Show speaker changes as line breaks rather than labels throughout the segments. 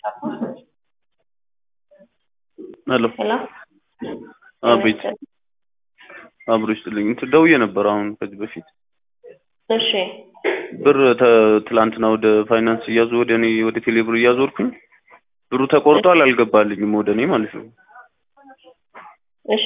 ሄሎ
ሄሎ
አቤት አብሮ ይስጥልኝ እንትን ደውዬ ነበር አሁን ከዚህ በፊት
እሺ
ብር ተ- ትላንትና ወደ ፋይናንስ እያዞ ወደ እኔ ወደ ቴሌ ብር እያዞርኩኝ ብሩ ተቆርጧል አልገባልኝም ወደ እኔ ማለት ነው
እሺ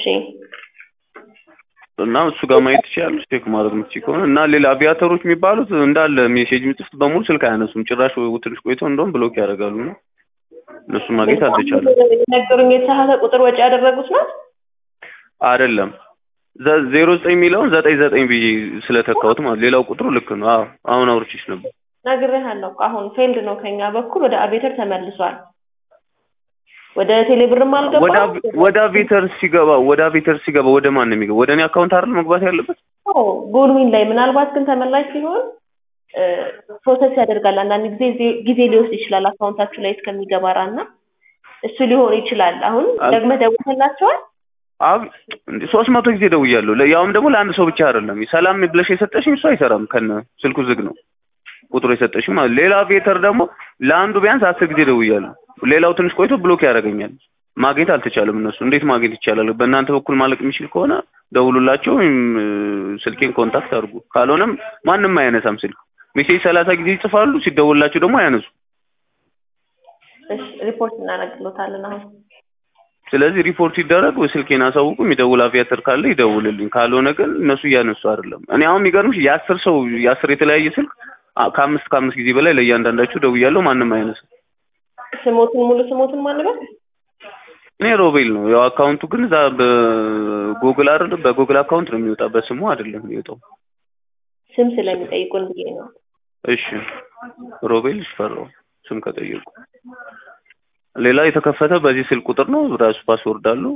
እና እሱ ጋር ማየት ትችያለሽ ቼክ ማድረግ የምትችይ ከሆነ እና ሌላ አቪያተሮች የሚባሉት እንዳለ ሜሴጅ የሚጽፉት በሙሉ ስልክ አያነሱም ጭራሽ ወይ ትንሽ ቆይተው እንደውም ብሎክ ያደርጋሉ እና እነሱን ማግኘት አልተቻለም
ነገሩኝ የተሳሳተ ቁጥር ወጪ ያደረጉት ነው
አይደለም ዘ- ዜሮ ዘጠኝ የሚለውን ዘጠኝ ዘጠኝ ብዬ ስለተካሁት ማለት ሌላው ቁጥሩ ልክ ነው አዎ አሁን አውርቼሽ ነበር
ነግሬሃለሁ እኮ አሁን ፌልድ ነው ከኛ በኩል ወደ አቤተር ተመልሷል ወደ ቴሌብርም
ወደ
አልገባም
አቭ- ወደ አቬተር ሲገባ ወደ አቬተር ሲገባ ወደ ማን ነው የሚገባ ወደ እኔ አካውንት አይደል መግባት ያለበት
ጎልዊን ላይ ምናልባት ግን ተመላሽ ሲሆን ፕሮሰስ ያደርጋል አንዳንድ ጊዜ ዜ- ጊዜ ሊወስድ ይችላል አካውንታችሁ ላይ እስከሚገባራ እና እሱ ሊሆን ይችላል አሁን
አል-
ደግመህ ደውለላቸዋል
አብ እንደ ሶስት መቶ ጊዜ ደውያለሁ ለ- ያውም ደግሞ ለአንድ ሰው ብቻ አይደለም ሰላም ብለሽ የሰጠሽኝ እሱ አይሰራም ከነ ስልኩ ዝግ ነው ቁጥሩ የሰጠሽኝ ማለት ሌላ አቬተር ደግሞ ለአንዱ ቢያንስ አስር ጊዜ ደውያለሁ ሌላው ትንሽ ቆይቶ ብሎክ ያደርገኛል ማግኘት አልተቻለም እነሱ እንዴት ማግኘት ይቻላል በእናንተ በኩል ማለቅ የሚችል ከሆነ ደውሉላቸው ወይም እ፣ ስልኬን ኮንታክት አድርጉ ካልሆነም ማንም አያነሳም ስልክ ሜሴጅ ሰላሳ ጊዜ ይጽፋሉ ሲደውልላቸው ደግሞ አያነሱ
እሺ ሪፖርት እናደርግሎታለን አሁን
ስለዚህ ሪፖርት ይደረግ ወይ ስልኬን አሳውቁ የሚደውል አቪያተር ካለ ይደውልልኝ ካልሆነ ግን እነሱ እያነሱ አይደለም እኔ አሁን የሚገርምሽ የአስር ሰው የአስር የተለያየ ስልክ አ- ከአምስት ከአምስት ጊዜ በላይ ለእያንዳንዳችሁ ደውያለሁ ማንም አያነሳም
ስሞትን ሙሉ ስሞትን ማንበል
እኔ ሮቤል ነው ያው አካውንቱ ግን እዛ በጉግል አይደለም በጉግል አካውንት ነው የሚወጣ በስሙ አይደለም የሚወጣው
ስም ስለሚጠይቁን ብዬ ነው
እሺ ሮቤል ሽፈራው ስም ከጠየቁ ሌላ የተከፈተ በዚህ ስልክ ቁጥር ነው ራሱ ፓስወርድ አለው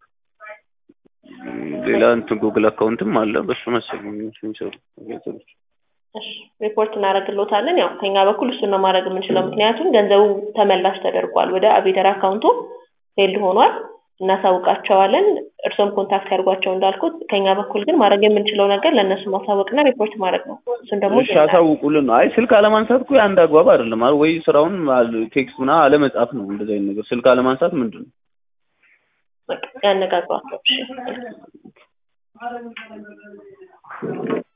ም፣ ሌላ እንትን ጉግል አካውንትም አለ በሱ መሰለኝ የሚሰሩ አቪያተሮች
እሺ ሪፖርት እናደርግሎታለን ያው ከኛ በኩል እሱን ነው ማድረግ የምንችለው ምክንያቱም ገንዘቡ ተመላሽ ተደርጓል ወደ አቤተር አካውንቱ ፌልድ ሆኗል እናሳውቃቸዋለን እርሶም ኮንታክት ያድርጓቸው እንዳልኩት ከኛ በኩል ግን ማድረግ የምንችለው ነገር ለእነሱ ማሳወቅና ሪፖርት ማድረግ ነው እሱን ደግሞ
እሺ አሳውቁልን ነው። አይ ስልክ አለማንሳት እኮ አንድ አግባብ አይደለም አይደል? ወይ ስራውን አል- ቴክስት ምናምን አለመጻፍ ነው እንደዚህ አይነት ነገር። ስልክ አለማንሳት ምንድን ነው?
በቃ ያነጋግሯቸው እሺ